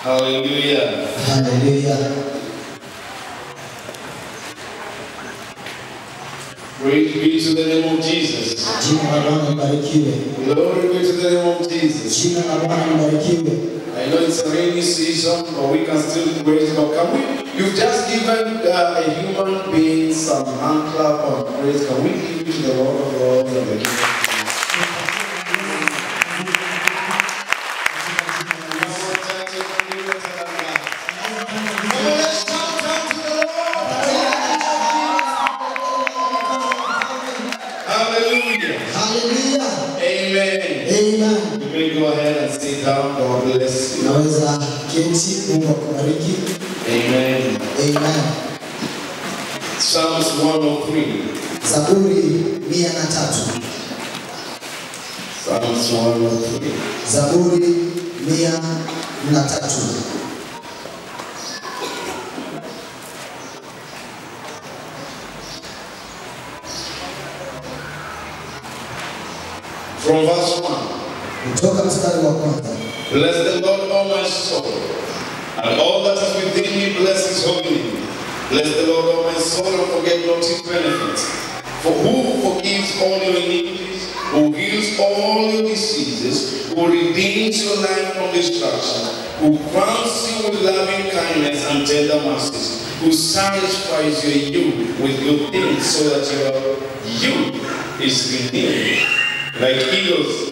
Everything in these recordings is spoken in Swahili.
Hallelujah. Haleluya. Praise be to the name of Jesus. Jina la Bwana libarikiwe. Glory be to the name of Jesus. Jina la Bwana libarikiwe. I know it's a rainy season, but we can still praise God. Can we? You've just given uh, a human being some hand clap of praise. Can we give it to the Lord of Lords and the King of Kings? Come on, let's shout out to the Lord. Hallelujah. Haleluya. Amen. Amen. You may go ahead and sit down. God bless you. Naweza keti, Mungu akubariki. Amen. Amen. Psalms 103. Zaburi mia na tatu. Psalms 103. Zaburi mia na tatu. From verse 1. Kutoka mstari wa kwanza. Bless the Lord, O my soul, and all that is within me, bless his holy name. Bless the Lord, O my soul, and forget not his benefits. For who forgives all your iniquities, who heals all your diseases, who redeems your life from destruction, who crowns you with loving kindness and tender mercies, who satisfies your youth with good things, so that your youth is renewed like eagles.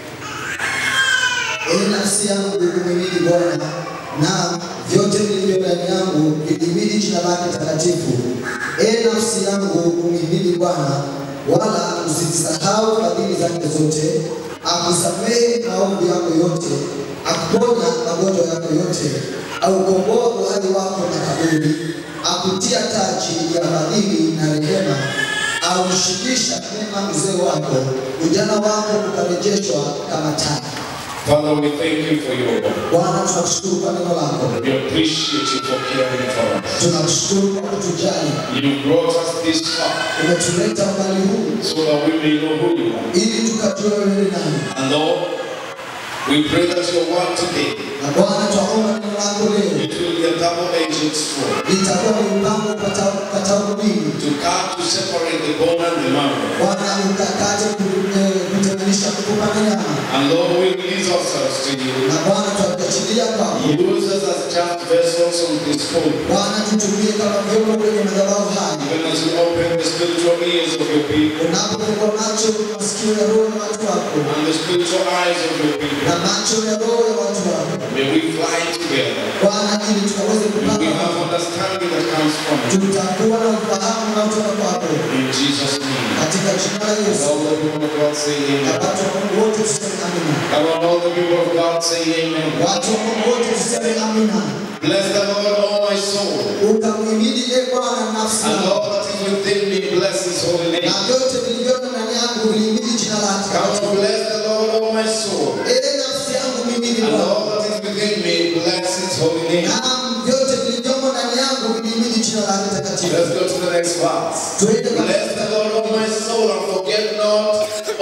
Ee nafsi yangu kumhimidi Bwana, na vyote vilivyo ndani yangu vilihimidi jina lake takatifu. Ee nafsi yangu kumhimidi Bwana, wala usisahau fadhili zake zote, akusamehe maovu yako yote, akuponya magonjwa yako yote, aukomboa uhai wako na kaburi, akutia taji ya fadhili na rehema, aushikisha mema uzee wako, ujana wako ukarejeshwa kama taa. Father, we thank you for your word. Bwana, tunakushukuru kwa neno lako, We appreciate you for caring for us. tunakushukuru kwa kutujali. You brought us this far Umetuleta umbali huu so that we may know who you are. ili tukajue wewe ni nani, And Lord, we pray that your word today na Bwana, twaomba neno lako leo it will be a double-edged sword litakuwa ni mpango ukatao ukatao mbili. to cut to separate the bone and the marrow. Bwana, ukakate ku- eh, kutenganisha kukupa na nyama, And Lord, we release ourselves to you. na Bwana, twakuachilia kwako. Use us as just vessels on this podium. Bwana, tutumie kama vyombo kwenye madhabahu haya, Even as you open the spiritual ears of your people unapofungua macho masikio ya roho ya watu wako and the spiritual eyes of your people, na macho ya roho ya watu wako may we fly together. Bwana, ili tukaweze May we kupata have understanding that comes from you. tutakuwa na ufahamu unaotoka kwako In Jesus' name. katika jina la And Yesu. all the people of God say Na amen. watu wa Mungu wote tuseme amina. Come on, all the people of God say amen. Watu wa Mungu wote tuseme amina. Bless the Lord, all my soul. Ukamhimidi e Bwana nafsi And yangu, all that is within me, bless his holy name. na vyote vilivyomo ndani yangu vilihimidi jina lake. Come on, bless the Lord, all my soul. E nafsi yangu mhimidi And Bwana, all that is within me, bless his holy name. na vyote vilivyomo ndani yangu vilihimidi jina lake takatifu. Let's go to the next verse. Tuende kwa Bless the Lord, all my soul, and forget not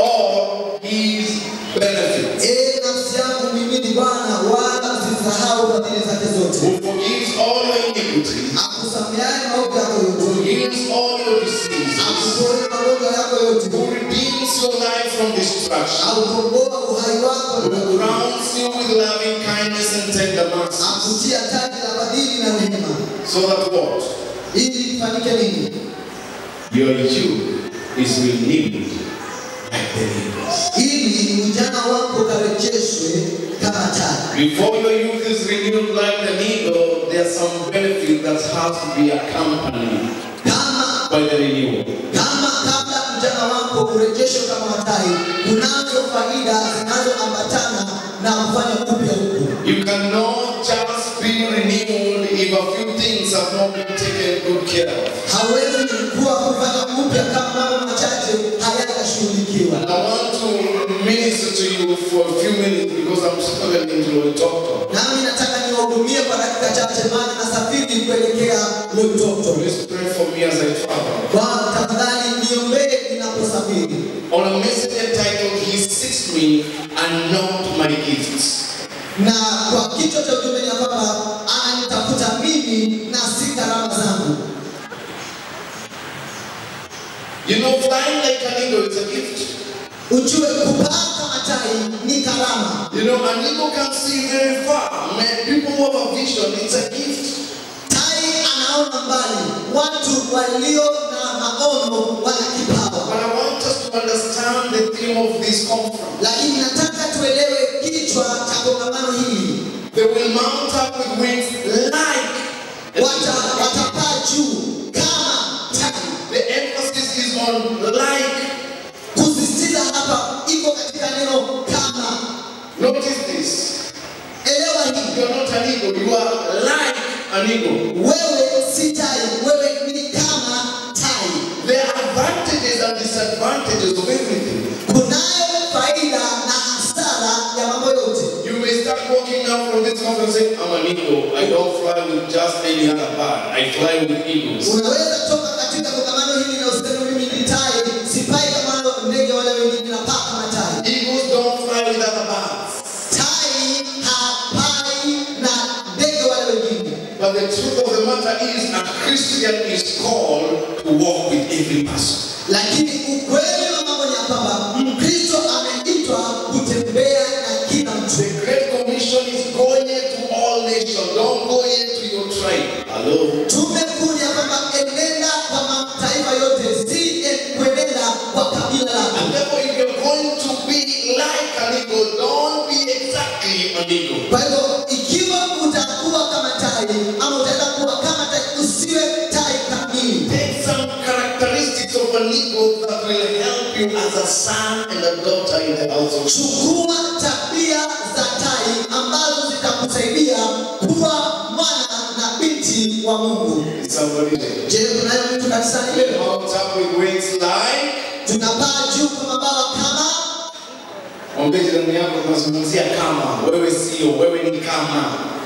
all his benefits. e nafsi yangu mhimidi Bwana, wala usisahau fadhili zake zote, Who forgives all your iniquities, akusameheaye maovu yako who yote, heals all your diseases, akuponya magonjwa yako yote, who redeems your life from destruction. aukomboa uhai wako na who kaburi. crowns you with loving kindness and tender mercy. akutia taji la fadhili na neema, So that what? ili ifanyike nini? Your youth is renewed like the eagles. Ili ujana wako ukarejeshwe kama taji. Before your youth is renewed like the eagle, there are some benefits that have to be accompanied Kama by the renewal. kama kabla ujana wako urejeshwe kama tai, kunazo faida zinazoambatana na kufanya upya huku. You cannot just be renewed if a few things have not been taken good care of. Hawezi kuwa kufanya upya kama mambo machache hayajashughulikiwa. And I want to minister to you for a few minutes because I'm struggling to a doctor. Nami nataka niwahudumie kwa dakika chache, maana nasafiri kuelekea Loitoto. Please pray for me as I travel. Bwana tafadhali niombee ninaposafiri. On a message entitled He Seeks Me and Not My Gifts. na kwa kichwa cha ujumbe ni ya kwamba You know, flying like an eagle is a gift. Ujue kupaa kama tai ni karama. You know, an eagle can see very far. Man, people who have a vision, it's a gift. Tai anaona mbali, watu walio na maono wana kipawa. But I want us to understand the theme of this conference. Lakini nataka tuelewe kichwa cha kongamano hili. They will mount up with wings like. Wata, watapaa juu kama tai. The emphasis is on like. Kusisitiza hapa iko katika neno kama. Notice this. Elewa hii, You are not an eagle, you are like an eagle. wewe si tai, wewe ni kama tai. There are advantages and disadvantages of everything. Kunayo faida na hasara ya mambo yote. You may start walking now from this conference saying, I'm an eagle. I don't fly with just any other bird. I fly with eagles. Unaweza toka katika kongamano hili na useme mimi ni tai, sipai kama ndege wale wengine, napaa kama tai. Eagles don't fly with other birds. Tai hapai na ndege wale wengine. But the truth of the matter is, a Christian is called to walk with every person. Lakini ukweli wa mambo ni ya kwamba Mkristo ameitwa kutembea na kila mtu. The Great Commission is go ye to all nations. Don't go ye to your tribe. Hello. Tumekuja kwamba enenda kwa mataifa yote, si en- kuenenda kwa kabila lako. And therefore, if you're going to be like an eagle, don't be exactly an eagle. Kwa hivyo ikiwa utakuwa kama tai ama utaenda kuwa kama tai, usiwe tai kamili. Take some characteristics of an eagle that will help you as a son and a daughter in the house of God. Chukua tabia za tai ambazo zitakusaidia kuwa mwana na binti wa Mungu. Is somebody there? Je, kunayo mtu kanisani leo? Mount up with wings like. Tunapaa juu kwa mabawa kama Mwambie jirani yako tunazungumzia kama. Wewe sio, wewe ni kama.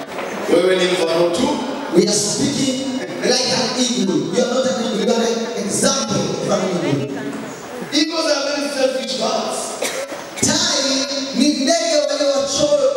Wewe ni mfano tu. we are speaking like an eagle. You are not an eagle, you are an example of an eagle. Eagles are very selfish birds. Tai ni ndege walio wachoyo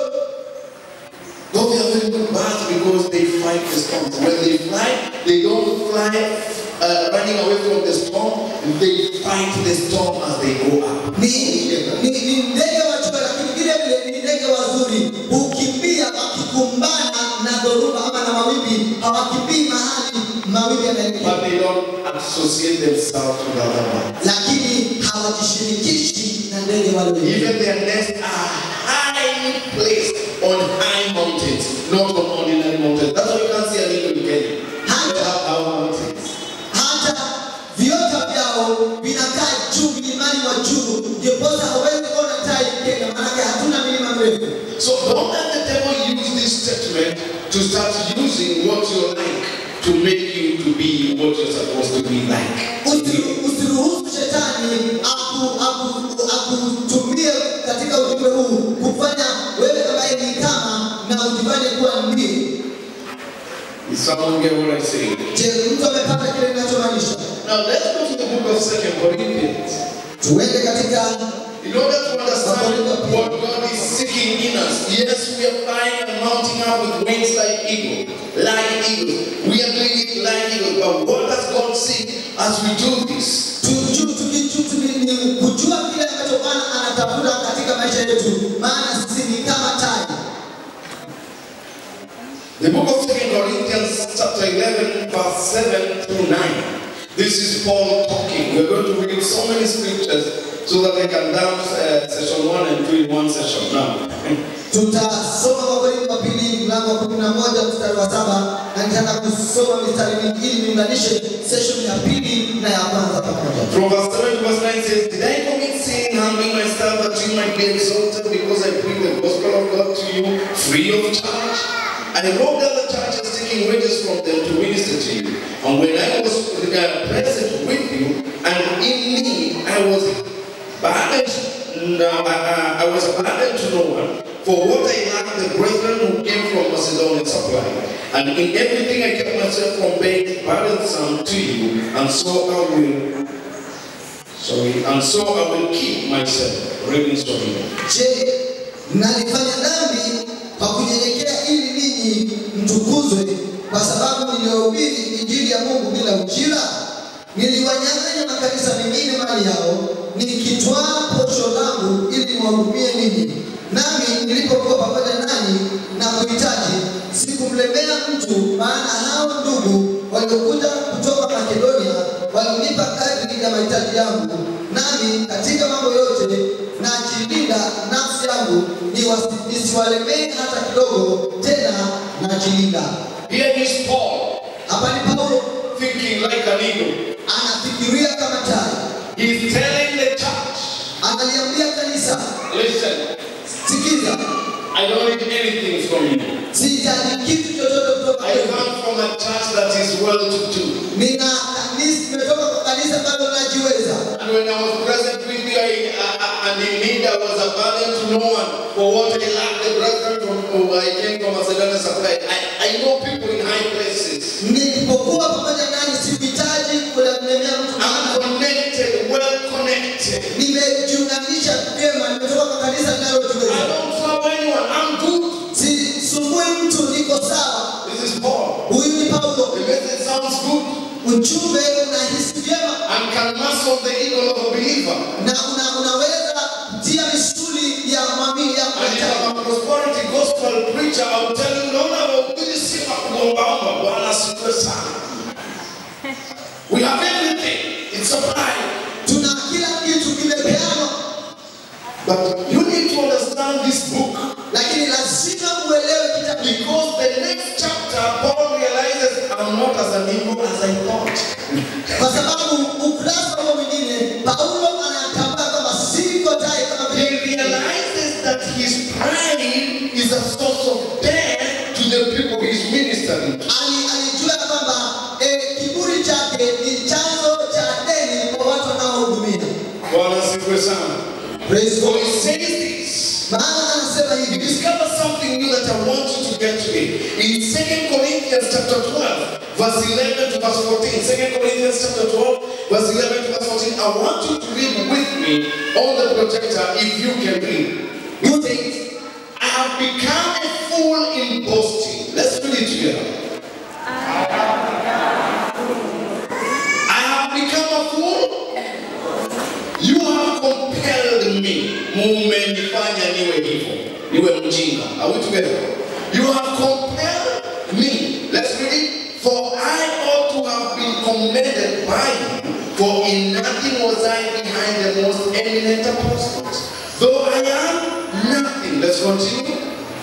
Though they are very good birds because they fight the storms. When they fly, they don't fly uh, running away from the storm. They fight the storm as they go up. ni, ni, ni ndege wachoyo, lakini vile vile ni ndege wazuri, hukimbia wakikumbana na dhoruba ama na mawimbi, hawakimbii mahali mawimbi yanaelekea, But they don't associate themselves with other birds. lakini hawajishirikishi na ndege wale wengine. Even their nests are highly placed on high mountains, not on ordinary mountains. That's why you can't see an eagle in Kenya. They have high mountains. hata viota vyao vinakaa juu milimani wa juu, ndiposa hawezi kuona tai Kenya, maanake hatuna milima mirefu. So don't let the devil use this statement to start using what you like to make you to be what you're supposed to be like. Usi- Usiruhusu shetani aku- aku- akutumie katika ujumbe huu kufanya wewe ambaye ni kama na ujifanye kuwa ndiye. Is someone get what I say? Je, mtu amepata kile ninachomaanisha? Now let's go to the book of Second Corinthians. Tuende katika In order to understand what God is seeking in us, yes, we are flying and mounting up with wings like eagle, like eagles. We are doing it like eagles. But what does God seek as we do this? tuju- tuki- tuki- ni kujua kile ambacho Bwana anatafuta katika maisha yetu, maana sisi ni kama tai. The book of Second Corinthians, chapter 11, verse 7 through 9. This is Paul talking. We're going to read so many scriptures so that I can dump uh, session 1 and 2 in one session. Now, Tutasoma Wakorintho wa pili mlango wa kumi na moja mstari wa saba na nitaenda kusoma mistari mingi ili niunganishe session ya pili na ya kwanza pamoja. from verse 7 to verse 9 says, Did I commit sin, humbling myself that you might be exalted because I bring the gospel of God to you free of charge? I robbed other churches taking wages from them to minister to you. And when I was uh, present with you and in need, I was burdened. No, I, I, I was burdened to no one. For what I lacked, the brethren who came from Macedonia supplied. And in everything I kept myself from being burdensome to you, and so I will. Sorry, and so I will keep myself. Reading story. Je, mnalifanya dhambi kwa kunyenyekea ili ninyi mtukuzwe kwa sababu nilihubiri injili ya Mungu bila ujira? Niliwanyang'anya makanisa mengine mali yao, nikitwaa posho langu ili niwahudumie ninyi. Nami nilipokuwa pamoja nanyi na kuhitaji, sikumlemea mtu, maana hao ndugu waliokuja kutoka Makedonia walinipa kadri ya mahitaji yangu. Nami katika mambo yote najilinda nafsi yangu niwasi- nisiwalemee hata kidogo, tena najilinda. Here is Paul Hapa ni Paulo thinking like an eagle. anafikiria kama tai, He's telling the church, analiambia kanisa, listen, sikiza, I don't need anything from you. sihitaji kitu chochote kutoka I kwenu. come from a church that is well to do. Nina kanisa, nimetoka kwa kanisa ambalo najiweza, And when I was present with you I, I, and in need, I was a burden to no one. For what I lacked, the brethren from who I came from Macedonia supplied. I, I know people in high places. nilipokuwa pamoja nanyi sikuhitaji kulemea mtu, I'm maana connected, well connected. nimejiunganisha vyema, nimetoka kwa kanisa I linalojiweza. don't trouble anyone. I'm good. Sisumbui mtu, niko sawa. This is Paul. Huyu ni Paulo. The message sounds good Ujumbe unahisi vyema and can muscle the ego of a believer. na una, unaweza kutia misuli ya mwamini ya And if mwanadamu. I'm a prosperity gospel preacher, I'll tell you, no, no, this is kuombaomba. Bwana asifiwe sana. We have everything. It's supplied. Tuna kila kitu kimepeanwa, But you need to understand this book lakini lazima uelewe kitabu hiki. because the next chapter, Paul realizes I'm not as an evil as I thought. kwa sababu ukurasa huo mwingine Paulo anatambua kwamba siko tai kama He vile realizes that his pride is a source of death to the people he's ministering to. Ali- alijua kwamba eh, kiburi chake ni chanzo cha deni kwa watu wanaohudumia. Bwana asifiwe sana. Praise So God. he says this. Maana anasema You hivi discover something new that I want you to get today. In 2 Corinthians chapter 12, verse 11 to verse 14. 2 Corinthians chapter 12, verse 11 to verse 14. I want you to read with me on the projector if you can read. It says, I have become a fool in boasting. Let's read it together. I have become a fool. You have compelled me. Mumenifanya niwe hivyo. Niwe mjinga. Are we together? You have compelled me. Let's read it. For I ought to have been commended by you. For in nothing was I behind the most eminent apostles. Though I am nothing. Let's continue.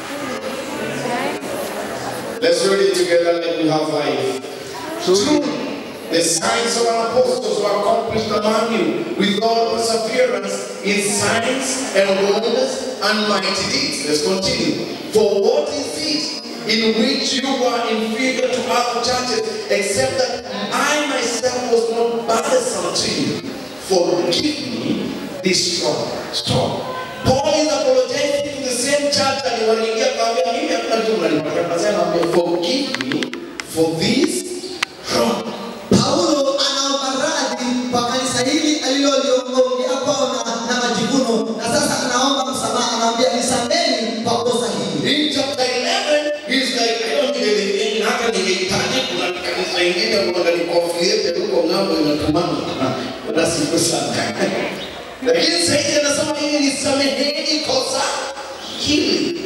Let's read it together like we have life. Truly, the signs of our apostles were accomplished among you with all perseverance in signs and wonders and mighty deeds. Let's continue. For what is it in which you were inferior to other churches, except that I myself was not bothersome to you? Forgive me this strong. Stop. Paul is apologizing to the same church and waliingia kaambia mimi hakuna kitu mnanipata. Anasema forgive me for this wrong. Paulo anaomba radhi kwa kanisa hili aliloliongea kwao na, na majivuno, na sasa anaomba msamaha, anaambia nisameni kwa kosa hili. In chapter 11, he's like, I don't need anything. Hata ningehitaji kuna kanisa ingine wanganikofiete huko ng'ambo inatumana. Bwana siku sana. Lakini sasa anasema nini? Nisameheni kosa hili.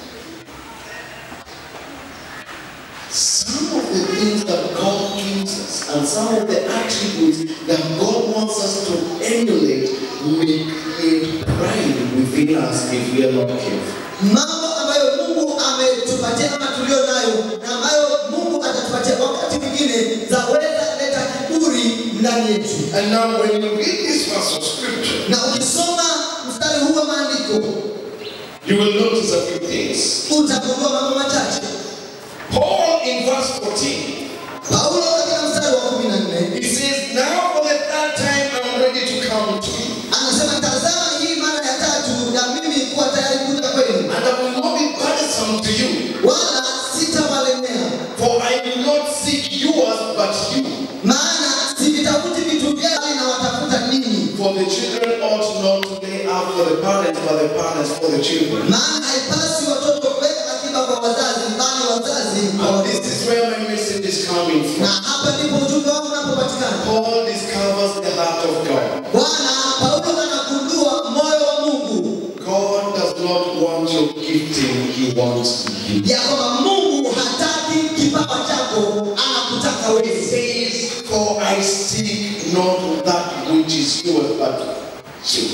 Some of the things that God gives us and some of the attributes that God wants us to emulate may create pride within us if we are not careful. Mambo ambayo Mungu ametupatia ama tulio nayo na ambayo Mungu atatupatia wakati mwingine zaweza leta kiburi ndani yetu. And now when you read this verse of scripture, Na ukisoma mstari huu wa maandiko you will notice a few things. utagundua mambo machache. Paul in verse 14, Paulo katika mstari wa kumi na nne he says, Now for the third time I'm ready to come to you. anasema tazama, hii mara ya tatu ya mimi kuwa tayari kuja kwenu, And I will not be burdensome to you, wala sitawalemea, for I will not seek yours but you. maana sivitafuti vitu vyao, bali nawatafuta ninyi. For the children ought not to lay up for the parents, but the parents for the children. Maana haipasi watoto kuweka akiba kwa wazazi, bali wazazi kwa And watoto. this is where my message is coming Na from. hapa ndipo ujumbe wangu unapopatikana. Paul discovers the heart of God. Bwana For I seek not that which is yours, but you.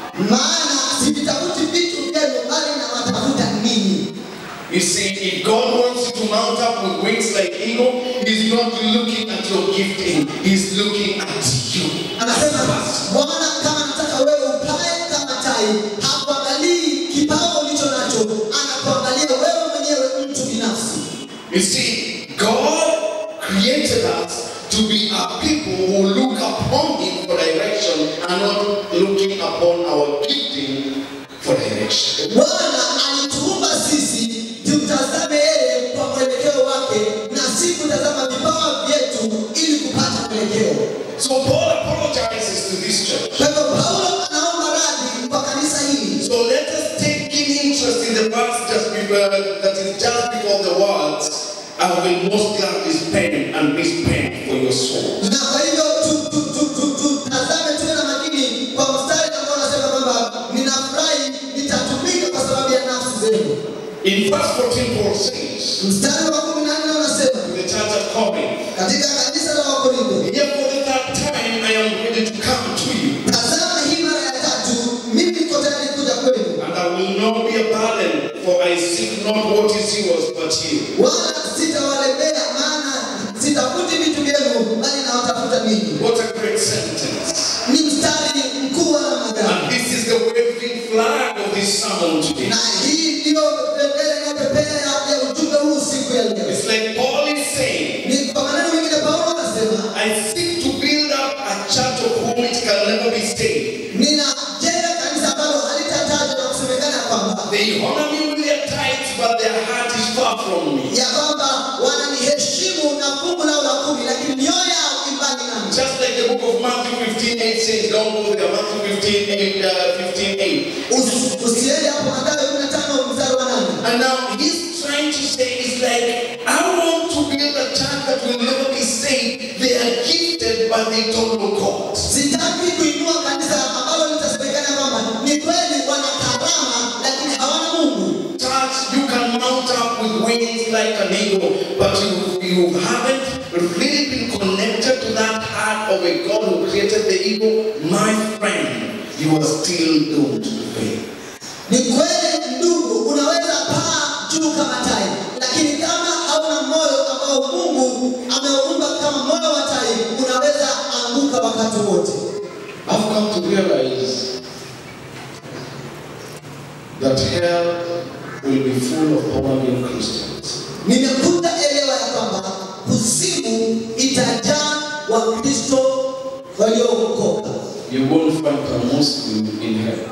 maana sivitafuti vitu vyenu bali nawatafuta ninyi You see, if God wants you to mount up with wings like eagle, He's not looking at your gifting, He's looking at you. anasema bwana kama nataka wewe upae kama tai hakuangalii kipawa ulicho nacho anakuangalia wewe mwenyewe mtu binafsi You see, God created us to be a people who look upon Him for direction and not looking upon our gifting for direction. bwana alituumba sisi tumtazame yeye kwa mwelekeo wake na si kutazama vipawa vyetu ili kupata mwelekeo So Paul apologizes to this church. kwa hivyo paulo anaomba radhi kwa kanisa hili So let us take keen interest in the verse just before, that is just before the words, I will most gladly spend and be spent for your soul. na kwa hivyo tu- tu- tu- tu- tutazame tuwe na makini kwa mstari ambao unasema kwamba ninafurahi nitatumika kwa sababu ya nafsi zenu In verse 14, Paul says mstari wa kumi na nne unasema to the church at Corinth, katika kanisa la wakorintho Here for the third time I am ready to come to you, tazama hii mara ya tatu mimi niko tayari kuja kwenu and I will not be a burden, for I seek not what is yours, but you. wala sitawalemea maana sitafuti vitu vyenu bali nawatafuta ninyi What a great sentence. ni mstari mkuu wa namna gani And this is the waving flag of this sermon today. na hii ndiyo bendera inayopepea ya ujumbe huu siku ya leo It's like Paul is saying, ni kwa maneno mengine paulo anasema I seek to build up a church of whom it can never be saved. ninajenga kanisa ambalo halitatajwa na kusemekana ya kwamba They honor me with their tithes, but their heart is far from me. ya kwamba wananiheshimu na fungu lao la kumi lakini mioyo yao imbali nami Just like the book of Matthew 15 8 says, don't go there. Matthew 15 8, uh, 15 8. Usi- usiende hapo Mathayo 15 mstari wa nane And now he's trying to say, it's like, I want to build a church that will never be saved. They are gifted, but they don't know God. sitaki kuinua kanisa ambalo litasemekana kwamba ni kweli wana karama lakini hawana mungu Church, you can mount up with wings like an eagle, but you, you haven't really been connected to that heart of a God who created the eagle. My friend, you are still doomed to fail. ni kweli ndugu unaweza paa juu kama tai lakini kama hauna moyo ambao mungu ameumba kama moyo wa tai unaweza anguka wakati wote I've come to realize that hell will be full of born-again Christians. nimekuja elewa ya kwamba kuzimu itajaa wakristo waliookoka You won't find a Muslim in hell.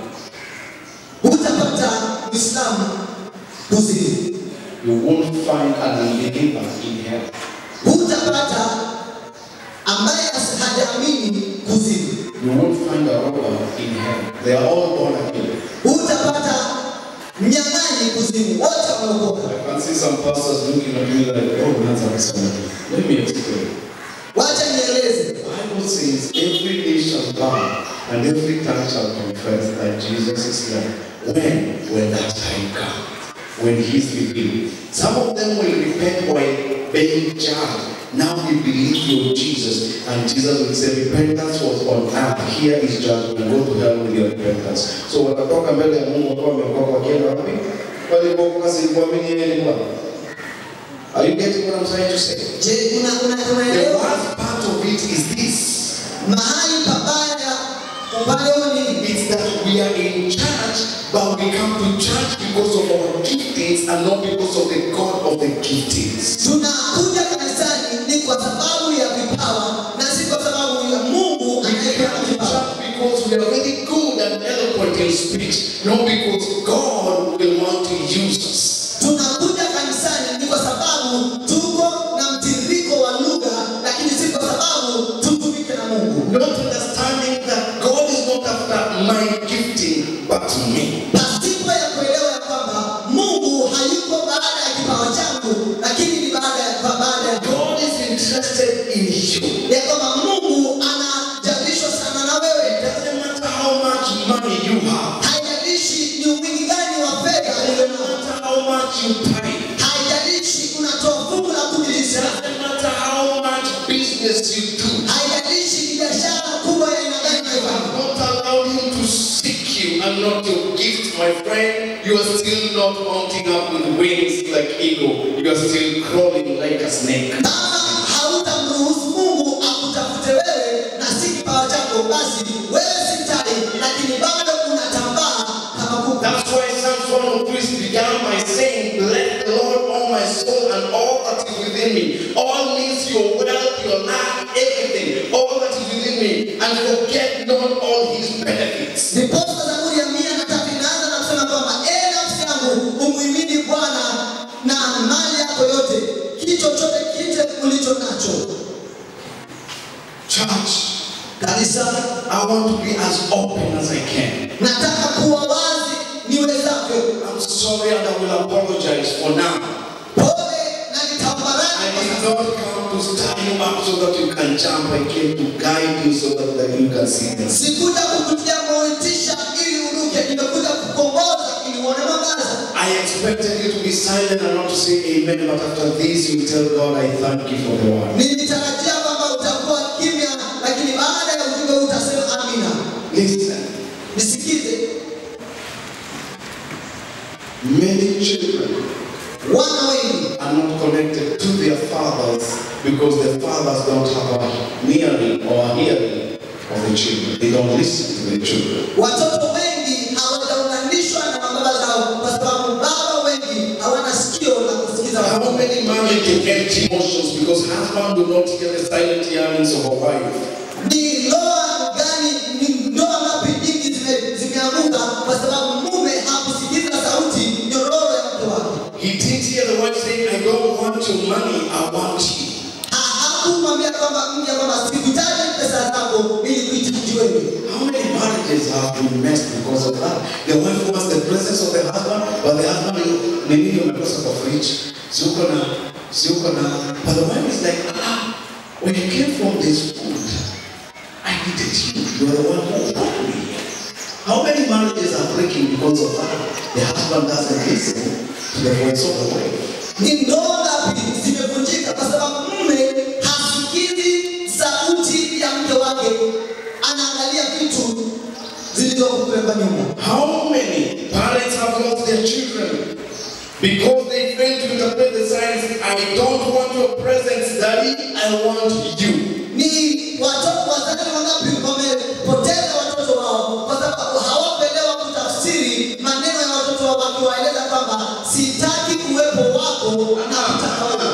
hutapata mwislamu kuzimu You won't find an unbeliever in hell. hutapata ambaye hajaamini kuzimu You won't find a robber in hell. They are all born again. hutapata mnyang'anyi kuzimu wote wameokoka I can see some pastors looking at me like, oh, that's awesome. Let me explain. wacha nieleze The Bible says every knee shall bow and every tongue shall confess that Jesus is Lord. When? When that time comes. When he's revealed. Some of them will repent while being judged. Now we believe your Jesus. And Jesus will say, repentance was on earth. Here is judgment. Go to hell with your repentance. So watatoka mbele ya Mungu wakiwa wameokoka wakienda wapi? Walipookoka si kuamini yeye ni Bwana. Are you getting what I'm trying to say? je una, una, The unaelewa worst part of it is this. mahali pabaya upande huu ni It's that we are in church, but we come to church because of our giftings and not because of the God of the giftings. tunakuja kanisani ni kwa sababu ya vipawa na si kwa sababu ya mungu We anayepeana come to vipawa church because we are very good and eloquent in speech, not because God will want to use us. tunakuja kanisani ni kwa sababu tuko na mtiririko wa lugha lakini si kwa sababu tutumike na mungu Not understanding that God is not after my gifting, but me. pasipo ya kuelewa ya kwamba mungu hayuko baada ya kipawa changu lakini ni baada ya baada ya God is interested in you. ya kwamba mungu anajalishwa sana na wewe It doesn't matter how much money you have. haijalishi ni wingi gani wa fedha It ulio doesn't nao. matter how much you pay. haijalishi unatoa fungu la kumi It doesn't matter how much business you do. haijalishi ni biashara kubwa ya aina gani You unaifanya. have not allowed him to seek you and not your gift, my friend. You are still not mounting up with wings like eagle. You are still crawling like a snake. Kama hautamruhusu Mungu akutafute wewe na si kipawa chako, basi wewe si tai, lakini bado unatambaa kama kuku. That's why Psalms 103 began by saying, Let the Lord, all my soul, and all that is within me, all means your wealth, your life, everything, all that is within me, and forget not all his benefits. Ndiposa Zaburi ya mia na tatu inaanza na kusema kwamba ee nafsi yangu umhimidi Bwana na mali yako yote, kitu chochote kile ulicho nacho. Church, Kanisa, I want to be as open as I can. nataka kuwa wazi niwezavyo. I'm sorry and I will apologize for now. Pole na I nitambaraki did not come to stand you up so that you can jump. I came to guide you so that, that you can see this. Sikuja kukutia motisha ili uruke, nimekuja kukomboza ili uone mwangaza. I expected you to be silent and not to say amen, but after this you tell God, I thank you for the word. Nilitarajia kwamba utakuwa kimya, lakini baada ya ujumbe huu utasema amina. Listen, Nisikize, many children wana wengi are not connected to their fathers because their fathers don't have a hearing or a hearing of the children. They don't listen to the children. Watoto wengi hawajaunganishwa na mababa zao kwa sababu baba wengi hawana sikio la kusikiza How watoto. many married to empty emotions because husband do not hear the silent hearings of a wife? Ni ndoa gani, ni ndoa ngapi nyingi zime- zimeanguka kwa sababu mume hakusikiza sauti nyororo ya mke wake. He didn't hear the wife saying, I don't want your money, I want you. Ha- Hakumwambia kwamba mke kwamba sikuhitaji pesa zako ili kuhitaji wewe. How many marriages have been messed because of that? The wife wants the presence of the husband, but the husband ni nini umekosa kwa fridge? Si uko na, si uko na. But the wife is like, ah, when you came from this food, I needed you. You are the one who brought me here. How many marriages are breaking because of that? The husband doesn't listen to the voice of the wife. Ni ndoa ngapi zimevunjika kwa sababu mume hasikizi sauti ya mke wake, anaangalia vitu zilizoko kule kwa nyumba. How many parents have lost their children because they fail to interpret the signs? I don't want your presence, daddy, I want you. Ni watoto wazazi wangapi wamepoteza watoto wao kwa sababu hawakuelewa kutafsiri maneno ya watoto wao, wakiwaeleza kwamba sitaki uwepo wako na kutaka wewe.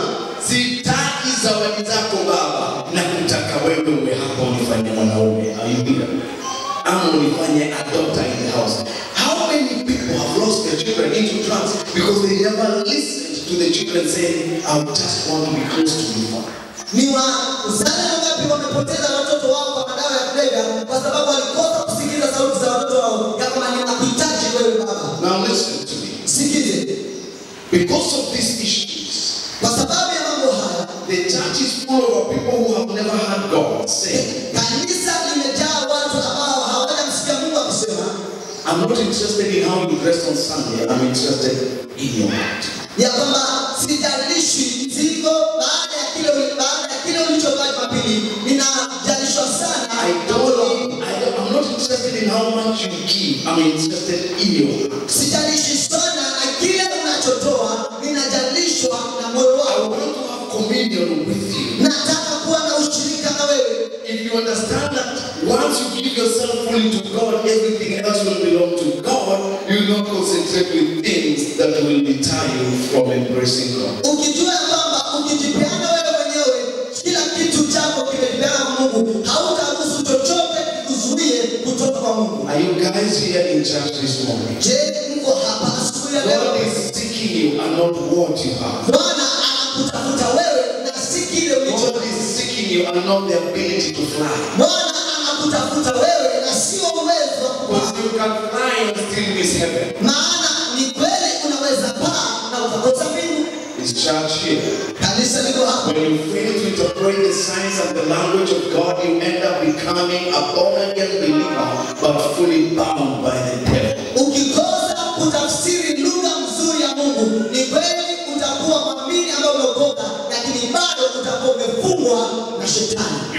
Sitaki zawadi zako baba, na kutaka wewe uwe hapa unifanye mwanaume. Are you here? Ama unifanye a daughter in the house. How many people have lost their children into trance because they never listened to the children saying, I just want to be close to you, Father. Ni wazazi wangapi wamepoteza watoto wao kwa madawa ya kulevya kwa sababu walikosa kusikiliza sauti za watoto wao ya kwamba ninakuhitaji wewe baba. Now listen to me. Sikize, Because of these issues, kwa sababu ya mambo haya The church is full of people who have never heard God say, kanisa limejaa watu ambao hawajamsikia Mungu akisema I'm not interested in how you dress on Sunday, I'm interested in your heart. ya kwamba sijalishi ziko baada ya kile baada ya kile ulichovaa Jumapili, ninajalishwa sana I don't, I don't, I'm not interested in how much you give, I'm interested in your heart. sijalishi sana na kile unachotoa, ninajalishwa na moyo I wako. want to have communion with you. Nataka kuwa na ushirika na wewe. If you understand that once you give yourself fully to God, everything else will belong to God, you will not concentrate with things that will deter you from embracing God. Ukijua ya kwamba ukijipeana wewe mwenyewe, kila kitu chako kimejipeana kwa Mungu, hautaruhusu chochote kikuzuie kutoka kwa Mungu. Are you guys here in church this morning? Je, mko hapa asubuhi ya leo? God is seeking you and not what you have. Bwana anakutafuta wewe na si kile ulicho. God is seeking you and not the ability to fly. Bwana anakutafuta wewe na sio uwezo wa Because kupaa. you can fly and still miss heaven. Maana ni kweli unaweza paa na ukakosa mbingu. Is church here? Kanisa liko hapa. When you fail to interpret the signs and the language of God, you end up becoming a born again believer, but fully bound by the devil. Ukikosa kutafsiri lugha nzuri ya Mungu, ni kweli utakuwa mwamini ambaye umeokoka, lakini bado utakuwa umefungwa na shetani. You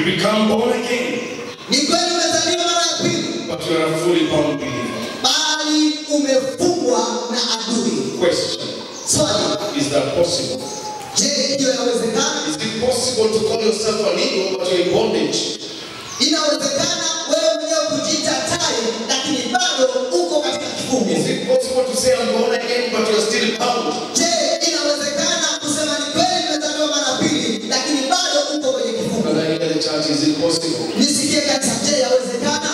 become born again, Ni kweli umezaliwa mara ya pili, but you are a fully bound believer. bali umefungwa na adui. Question Swali, Is that possible? je, hiyo yawezekana? Is it possible to call yourself an eagle but you're in bondage? Inawezekana wewe mwenyewe kujiita tai, lakini bado uko katika Is kifungo. it possible to say I'm born again but you're still bound? Je, inawezekana kusema ni kweli nimezaliwa mara ya pili, lakini bado uko kwenye kifungo? Brother, here in the church, is it possible? Nisikie kanisa, je, yawezekana?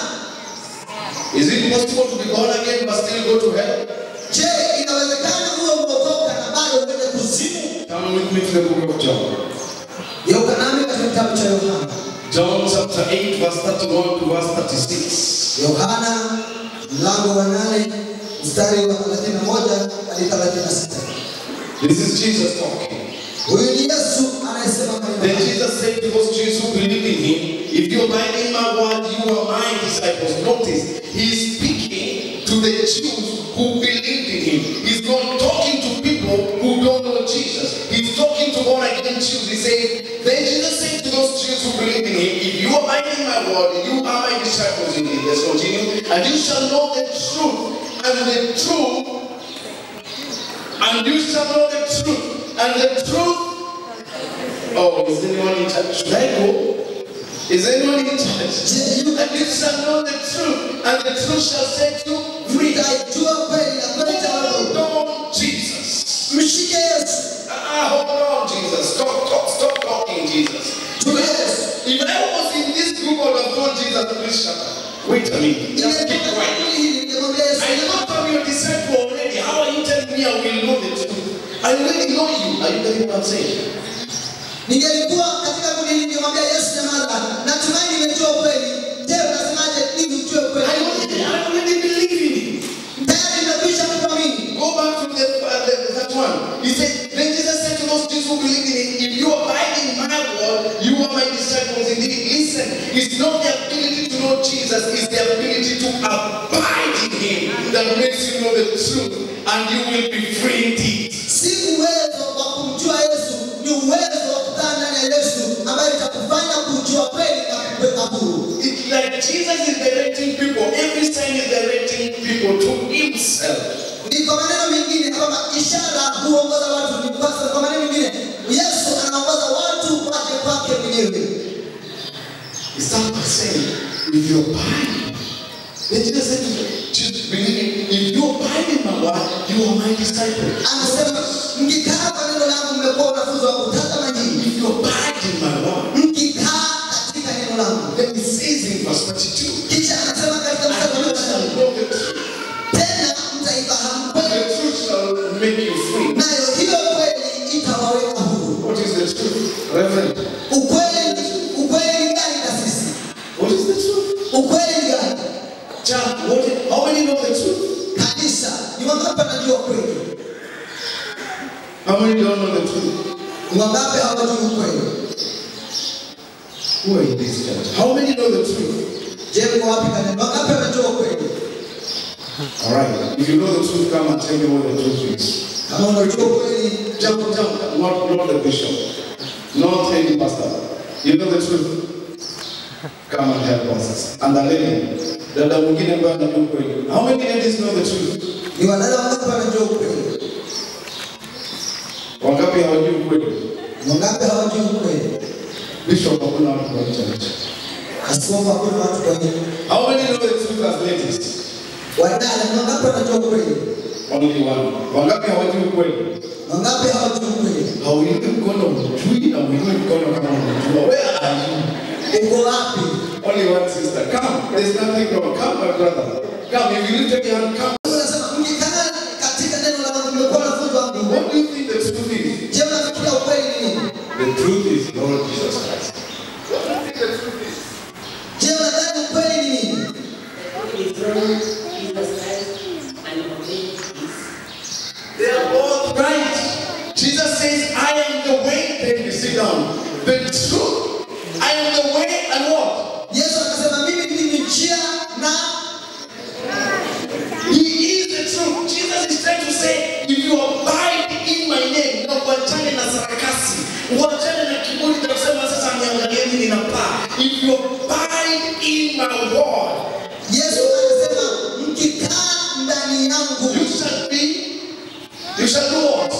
Is it possible to be born again but still go to hell? Je, inawezekana uwe umeokoka na bado uende kuzimu? Come with me to the book of John. Geuka nami katika kitabu cha Yohana. John chapter 8, verse 31 to verse 36. Yohana mlango wa nane mstari wa 31 hadi 36. This is Jesus talking. Huyu ni Yesu anayesema maneno Then haya. Jesus said to those Jews who believed in him, If you abide in my word, you are my disciples. Notice, he's speaking to the Jews who believed in him. He's not talking to people who don't know Jesus. He's talking to born again Jews. He says, Then Jesus said to those Jews who believed in him, If you abide in my word, you are my disciples indeed. Let's continue. And you shall know the truth, and the truth and you shall know the truth. And the truth. Oh, is anyone in church? Should I go? Is anyone in church? Je, yu- And you shall know the truth, and the truth shall set you free. mtaijua kweli na kweli Hold itawaokoa. on, Jesus. Mshike Yesu. Ah, hold on, Jesus. Stop, stop, stop talking, Jesus. Tume Yesu. If I was in this group, I would have told Jesus, please shut up. Wait a minute. Just keep Nimetoka quiet. kundi hili ningemwambia Yesu. I thought I'm your disciple already. How are you telling me I will know the truth? I already know you. Are you getting what I'm saying? Ningelikuwa katika kundi hili ningemwambia Yesu nyamaza. Natumai nimejua ukweli. Je, unasemaje ili ujue I ukweli? already, I already believe in it. Tayari nimekwisha kuamini. Go back to the, uh, the, that one. He said, then Jesus said to those Jews who believe in him, if you abide in my word, you are my disciples indeed. Listen, it's not the ability to know Jesus, it's the ability to abide in him that makes you know the truth, and you will be free indeed. Si uwezo wa kumjua Yesu, ni uwezo wa kukaa ndani ya Yesu ambayo itakufanya kujua kweli na kuweka huru. It's like Jesus is directing people, every sign is directing people to himself. Ni kwa maneno mengine kwamba ishara huongoza watu. Ni kwa kwa maneno mengine Yesu anaongoza watu waje kwake mwenyewe. It's not by saying, if you abide. Then Jesus said to them, just believe it. If you abide in my word, you are my disciple. Anasema mkikaa kwa neno langu mmekuwa wanafunzi wangu. Tazama hii, If you abide in my word, mkikaa katika neno langu. then it says in verse 32, Kisha anasema katika mstari and wa you shall 32, know the truth, tena mtaifahamu and kweli, the truth shall make you free. nayo hiyo kweli itawaweka huru. What is the truth? Reverend, Ukweli, ukweli ni gani na sisi? what is the truth? Ukweli ni gani? Child, what is, how many know the truth? Kanisa, ni wangapi wanajua ukweli? How many don't know the truth? Ni wangapi hawajui ukweli? Who are in this church? How many know the truth? Je, mko wapi kanisa? Ni wangapi wanajua ukweli? All right. If you know the truth, come and tell me what the truth is. Kama unajua ukweli, Jump, jump, not, not the bishop, not any pastor. You know the truth. Come and help us. And the lady, dada mwingine ambaye anajua ukweli. How many ladies know the truth? ni wadada wangapi wanajua ukweli? Wangapi hawajui ukweli? Ni wangapi hawajui ukweli? Bishop hakuna watu kwa church. Askofu hakuna watu kwa hiyo. How many know the truth as ladies? Wadada, ni wangapi wanajua ukweli? Only one. Wangapi hawajui ukweli? Ni wangapi hawajui ukweli? Hauinui mkono ujui na uinui mkono kama unajua. Where are you? Uko wapi? Only one sister. Come. There's nothing wrong. Come, my brother. Come. If you lift up your hand, come. Unasema mkikaa katika neno la Mungu mmekuwa wanafunzi wangu. What do you think the truth is? Je, unafikiria ukweli ni nini? The truth is Lord Jesus Christ. What do you think the truth is? Je, unadhani ukweli ni nini? Dethrone Jesus Christ and obey his They are both right. Jesus says, I am the way. Then you sit down. The truth. I am the way and what? Yesu akasema mimi ndimi njia na He is the truth. Jesus is trying to say, if you abide in my name, na uachane na sarakasi, uachane na kiburi cha kusema sasa niangalie mimi ninapaa. If abide in my word, Yesu anasema mkikaa ndani yangu you shall be, you shall do what?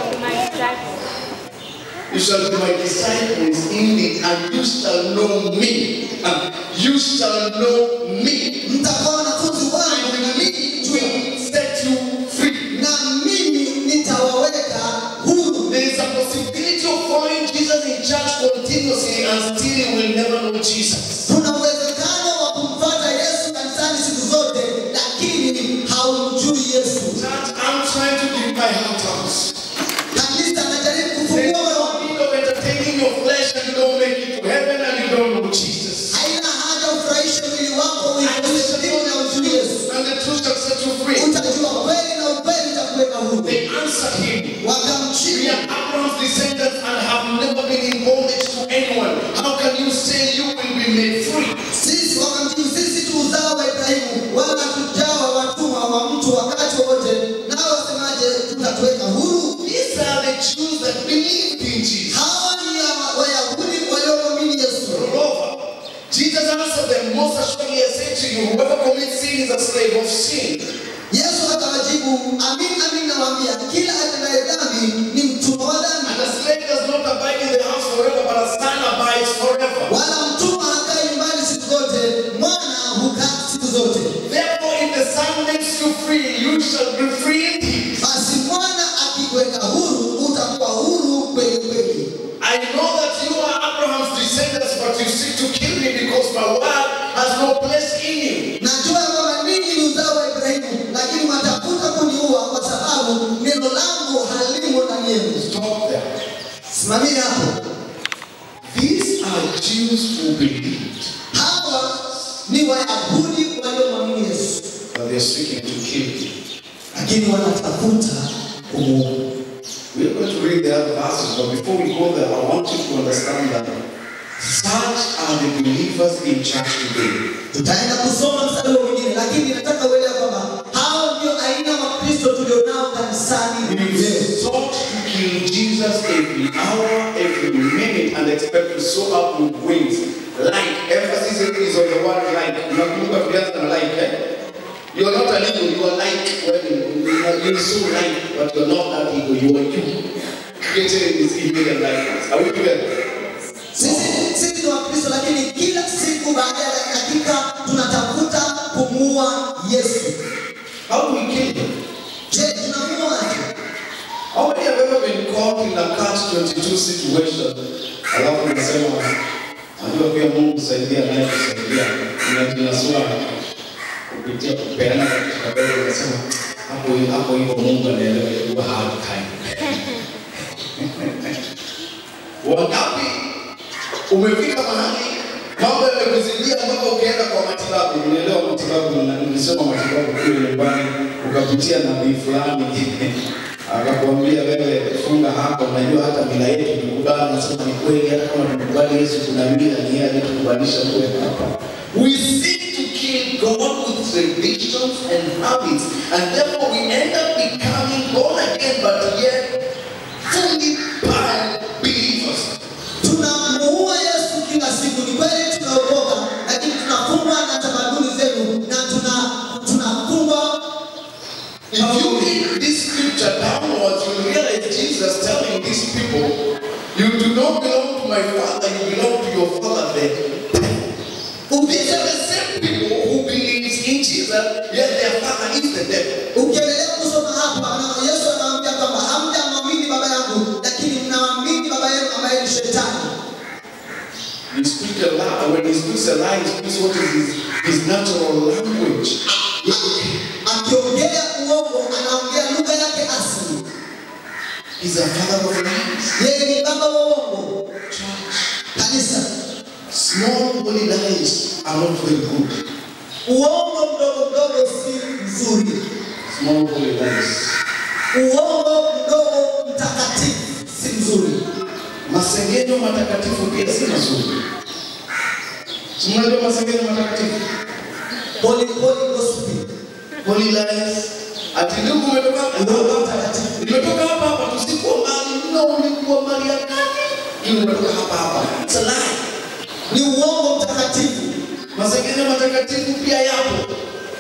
You shall be my disciples indeed, and you shall know me. And you shall know me. mtakuwa wanafunzi wangu na mimi It jua will set you free. na mimi nitawaweka huru. There is a possibility of following Jesus in church continuously and still you will never know Jesus. Kuna uwezekano wa kumfuata Yesu kanisani siku zote, lakini haumjui Yesu. Church, I'm trying to give my heart out. Kanisa anajaribu There's kufungua moyo no need of entertaining your flesh and you don't make it to heaven and you don't know Jesus. haina haja ufurahishe mwili wako uikoseshe Mungu na ujui Yesu. And the truth shall set you free. Utajua kweli na ukweli utakuweka huru. They answered him. We Wakamjibu, are Abraham's descendants and have never been in bondage to anyone. How can you say you will be made free? sisi wakamjibu, sisi tu uzao wa Ibrahimu, wala hatujawa watumwa wa mtu wakati wowote. Nao wasemaje, tutatuweka huru? These are the Jews that believed in Jesus. Hawa ni ya Wayahudi waliomwamini Yesu. Moreover, Jesus answered them, Most assuredly I say to you, whoever commits sin is a slave of sin. Yesu akawajibu, amin amin nawaambia, kila atendaye dhambi ni mtumwa wa And dhambi, a slave does not abide in the house forever, but a son abides forever. wala mtumwa hakai nyumbani siku zote, mwana hukaa siku zote. Therefore, if the Son makes you free, you shall be free indeed. Basi mwana akikuweka huru, utakuwa huru kweli kweli. I know that you are Abraham's descendants, but you seek to kill me because my word has no place in you. Najua kwamba ninyi ni uzao wa Ibrahimu, lakini mwatafuta kuniua kwa sababu neno langu halimo ndani yenu. Stop there. Simamia hapo. These are Jews who believed, Hawa ni Wayahudi waliomwamini Yesu, but they're seeking to kill him. lakini wanatafuta kumuua. We are going to read the other verses, but before we go there, I want you to understand that such are the believers in church today. Tutaenda kusoma mstari huo mwingine, lakini nataka uelewe kwamba hao ndio aina wa Kristo tulionao kanisani We leo. sought to kill Jesus every hour, every minute, and expect to soar up with wings. Like, emphasis is on the word like. Unakumbuka tulianza na like, eh? You are not an eagle, you are like. Well, you are you are so like, but you are not that eagle, you are you. Created in his image and likeness. Are we together? Sisi sisi ni Wakristo, lakini kila siku baada ya dakika tunatafuta kumuua Yesu. How do we kill him? Je, tunamuaje? How many have ever been caught in a catch-22 situation? Alafu unasema, najua pia Mungu saidia naye kusaidia. Unajinasua kupitia kupeana katika mbele unasema hapo hapo hivyo Mungu anaelewa ilikuwa hard time. Wangapi umefika mahali mambo yamekuzidia mpaka ukaenda kwa matibabu. Unaelewa matibabu, na nilisoma matibabu kule nyumbani, ukapitia nabii fulani akakwambia wewe funga hapa. Unajua hata mila yetu tukubali, nasema ni kweli, hata kama tukubali Yesu, kuna mila ni yeye aliyetukubalisha kuwe hapa. We seek to kill God with traditions and habits, and therefore we end up becoming born again, but yet fully bad believers. Tunamuua Yesu kila siku. Ni kweli tunaokoka, lakini tunafungwa na tamaduni zenu na tuna tunafungwa If you read this scripture downwards, you realize Jesus telling these people, You do not belong to my father, you belong to your father there. These are the same people who believes in Jesus, yet their father is the devil. Ukiendelea kusoma hapa na Yesu anawaambia kwamba hamjamwamini baba yangu, lakini mnamwamini baba yenu ambaye ni shetani. He speaks a lie. When he speaks a lie, he speaks what is his, his natural language. Akiongea uongo, anaongea lugha yake asili. He's a father of lies. Yeye ni baba wa uongo. Church. Kanisa, Small holy lies are not very good. uongo mdogo mdogo si mzuri. Small holy lies. Uongo mdogo mtakatifu si mzuri. Masengenyo matakatifu pia si mazuri. Si mnajua masengenyo matakatifu? Holy holy gospel. Holy lies. Ati ndugu umetoka Uongo mtakatifu. nimetoka hapa hapa tusikuwa mbali. No, ulikuwa mbali ya gani? Hii umetoka hapa hapa. It's a lie. Ni uongo mtakatifu. matakatifu pia yapo.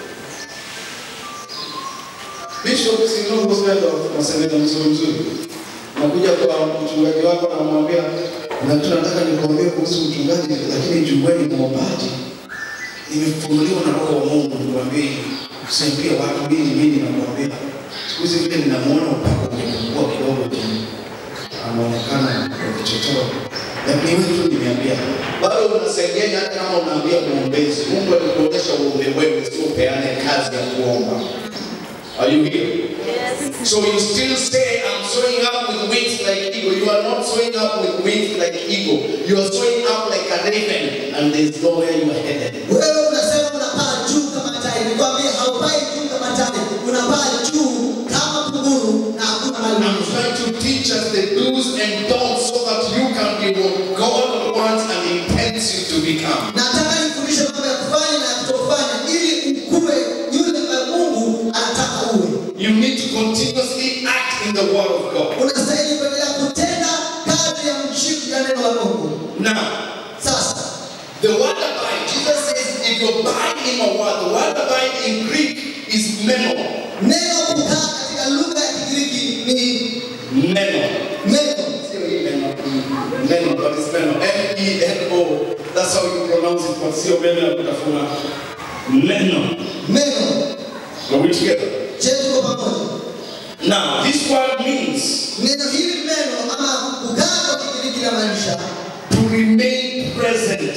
Bishop Sinogo Spendo maseneta mzuri mzuri, nakuja kwa mchungaji wako namwambia, na tunataka nikuambie kuhusu mchungaji, lakini jueni mwombaji nimefunuliwa na roho wa Mungu nikwambie, usiambie watu mimi mimi nakwambia. Siku hizi vile ninamuona upako umepungua kidogo tu, anaonekana kwa vichochoro, lakini wewe tu nimeambia, bado unasaidiana hata kama unaambia mwombezi. Mungu alikuonyesha uombe wewe, sio peane kazi ya kuomba. Are you here? So you still say, I'm sewing up with wings like eagle. You are not sewing up with wings like eagle. You are sewing up like a raven, and there's nowhere you are headed. Wewe unasema unapaa juu kama tai, nikwambie haupai juu kama tai, unapaa juu kama kunguru na hakuna mahali I'm unaenda. trying to teach us the do's and don'ts so that you can be what God wants and intends you to become. Nataka nifundishe mambo ya kufanya na ya kutofanya ili ukue yule ambaye Mungu anataka uwe. You need to continuously act in the Word of God. Unastahili kuendelea kutenda kazi ya mshiki ya neno la Mungu. Now, Sasa the word abide, Jesus says, if you abide in my word, the word abide in Greek is meno. neno kukaa katika lugha ya Kigiriki ni Meno. meno. Sio hii meno. Meno, but it's meno. M-E-N-O. That's how you pronounce it, but sio meno ya kutafuna. Meno. Meno. Are we together? Je, tuko pamoja? Now, this word means Neno hili meno ama kukaa kwa Kigiriki linamaanisha to remain present,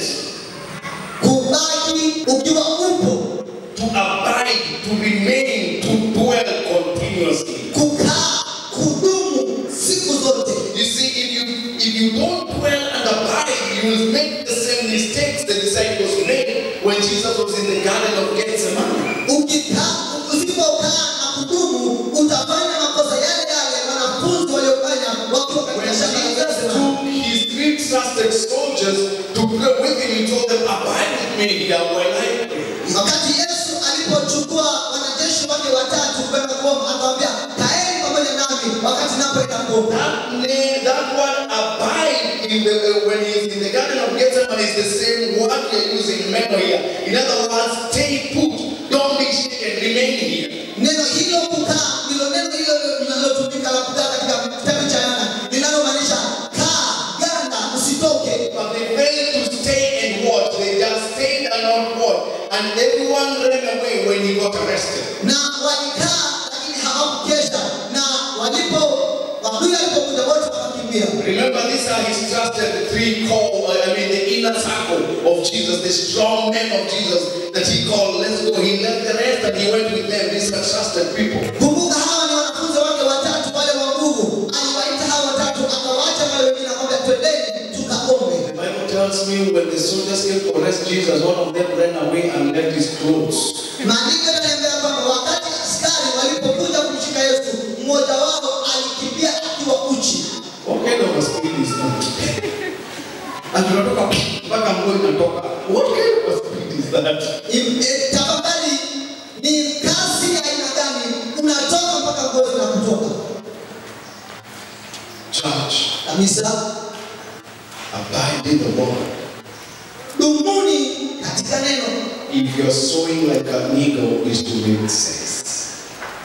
kubaki ukiwa upo, to abide, to remain, to dwell continuously. kukaa, kudumu siku zote. You see, if you if you don't dwell and abide, you will make the same mistakes the disciples made when Jesus was in the Garden of Gethsemane. Ukikaa, usipokaa na kudumu, utafanya makosa yale yale wanafunzi waliofanya wakiwa When katika shamba la Jesus Gethsemane. took his three trusted soldiers to pray with him, he told them, Abide with me here while I pray. Wakati Yesu alipochukua wanajeshi wake watatu kwenda kuomba, akamwambia kaeni pamoja nami wakati napoenda kuomba. That name, that word abide in the uh, when he's in the Garden of Gethsemane is the same word we are using meno here. In other words, stay put, don't be shaken, remain here. Neno hilo kukaa ndilo neno hilo linalotumika la kukaa katika kitabu cha Yohana linalomaanisha kaa, ganda, usitoke. But they failed to stay and watch. They just stayed and not watch. And everyone ran away when he got arrested. Na walikaa lakini hawakukesha, na walipo adui alipokuja wote wakakimbia. Remember, these are his trusted three core, uh, I mean, the inner circle of Jesus, the strong men of Jesus that he called, let's go. He left the rest and he went with them. These are trusted people. Kumbuka hawa ni wanafunzi wake watatu wale wa nguvu. Aliwaita hawa watatu akawaacha wale wengine akamwambia twendeni tukaombe. The Bible tells me when the soldiers came to arrest Jesus, one of them ran away and left his clothes. Maandiko yananiambia kwamba wakati askari walipokuja kumshika Yesu, mmoja wao alikimbia akiwa uchi. What kind of a spirit is that? And tunatoka mpaka nguo inatoka. What kind of a spirit is that? Im- e, Tafadhali ni kasi ya aina gani? Unatoka mpaka nguo zinakutoka Church, kabisa. abide in the Lord. Dumuni katika neno. If you're sowing like an eagle, is to make sense.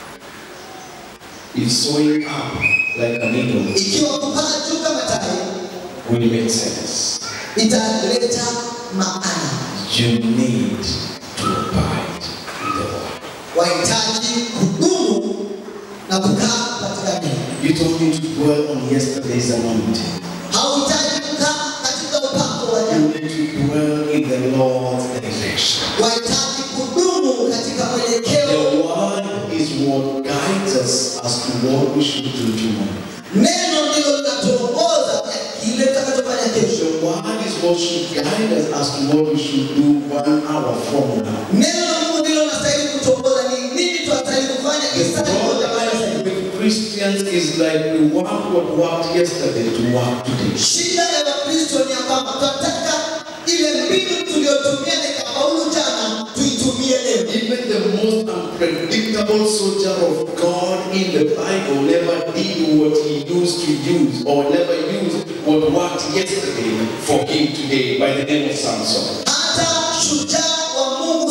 If sowing up like an eagle Ikiwa kupaa juu kama tai will make sense, italeta maana. you need to abide in the Lord. Wahitaji kudumu na kukaa katika neno. You don't need to dwell on yesterday's anointing. Hauhitaji kukaa katika upako wa You jana. need to dwell in the Lord's direction. Wahitaji kudumu katika The mwelekeo. word is what guides us as to what we should do tomorrow. Neno ndilo linatuongoza ya kile tutakachofanya kesho. The word is what should guide us as to what we should do one hour from now. Neno la Mungu ndilo linastahili kutuongoza ni nini tunastahili kufanya The kisani moja baada ya problem sasa. with Christians is like we want what worked yesterday to work today. Shida ya Wakristo ni ya kwamba tunataka ile mbinu tuliyotumia na ikafaulu jana tuitumie leo. Even the most unpredictable soldier of God in the Bible never did what he used to use or never used what worked yesterday for him today by the name of Samson. Hata shujaa wa Mungu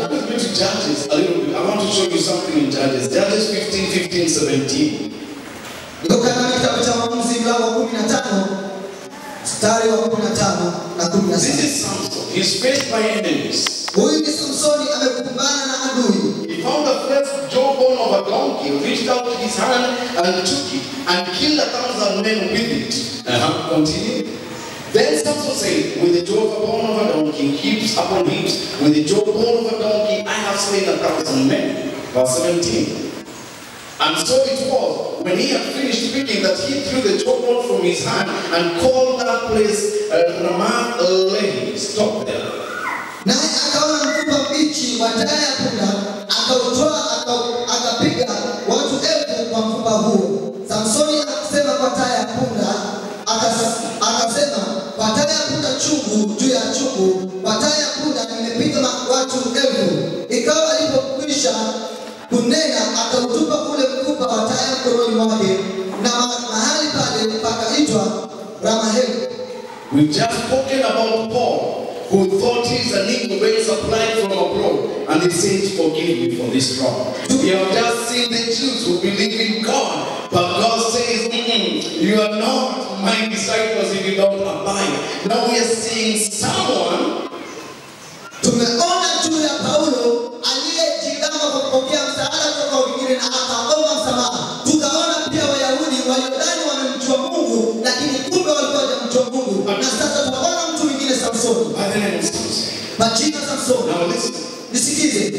Turn with me to Judges a little bit. I want to show you something in Judges. Judges 15, 15, 17. Niko katika kitabu cha Waamuzi mlango wa kumi na tano mstari wa kumi na tano na kumi na This sita. is Samson. He's faced by enemies. Huyu ni Samsoni amekumbana na adui. He found a fresh jawbone of a donkey, reached out his hand and took it, and killed a thousand men with it. Uh-huh. Continue. Then Samson said, With the jawbone of a donkey, heaps upon heaps, with the jawbone of a donkey, I have slain a thousand men. Verse 17. And so it was, when he had finished speaking, that he threw the jawbone from his hand and called that place uh, Ramath Lehi. Stop there. Naye akaona mfupa mbichi wa taya ya punda, akautoa aka- akapiga watu elfu kwa mfupa huo. Samsoni akasema kwa taya ya punda, akas- akasema kwa taya ya punda chungu juu ya chungu, kwa taya ya punda nimepiga ma- watu elfu. Ikawa alipokwisha kunena, akautupa ule mfupa wa taya mkononi mwake, na ma- mahali pale pakaitwa Ramaheli. We've just spoken about Paul, who thought his iniquity was supplied from abroad, and he says, Forgive me for this wrong. We have just seen the Jews who believe in God, but God says, "Mm-mm, You are not my disciples if you don't abide. Now we are seeing someone Tumeona juu ya Paulo aliyejigamba kwa kupokea msaada kutoka wengine na akaomba msamaha. Tukaona pia Wayahudi waliodhani wamemjua Mungu, lakini kumbe walikuwa hawajamjua Mungu. Na sasa tunaona mtu mwingine Samsoni, by the name of Samson. majina Samsoni. Now listen. Nisikize,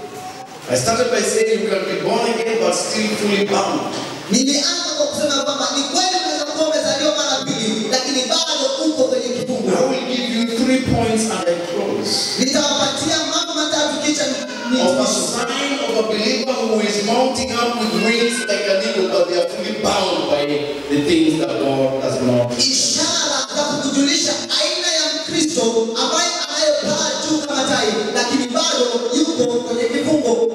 I started by saying you can be born again but still fully bound. nilianza kwa kusema kwamba ni kweli unaweza kuwa umezaliwa mara pili, lakini bado uko kwenye kifungo. I will give you three points and I close. Nitawapatia mambo matatu kisha ni- of a nihitimishe. sign of a believer who is mounting up with wings like an eagle, but they are fully bound by the things that God has not. ishara za kukujulisha aina ya Mkristo ambaye anayepaa juu kama tai, lakini bado yuko kwenye kifungo.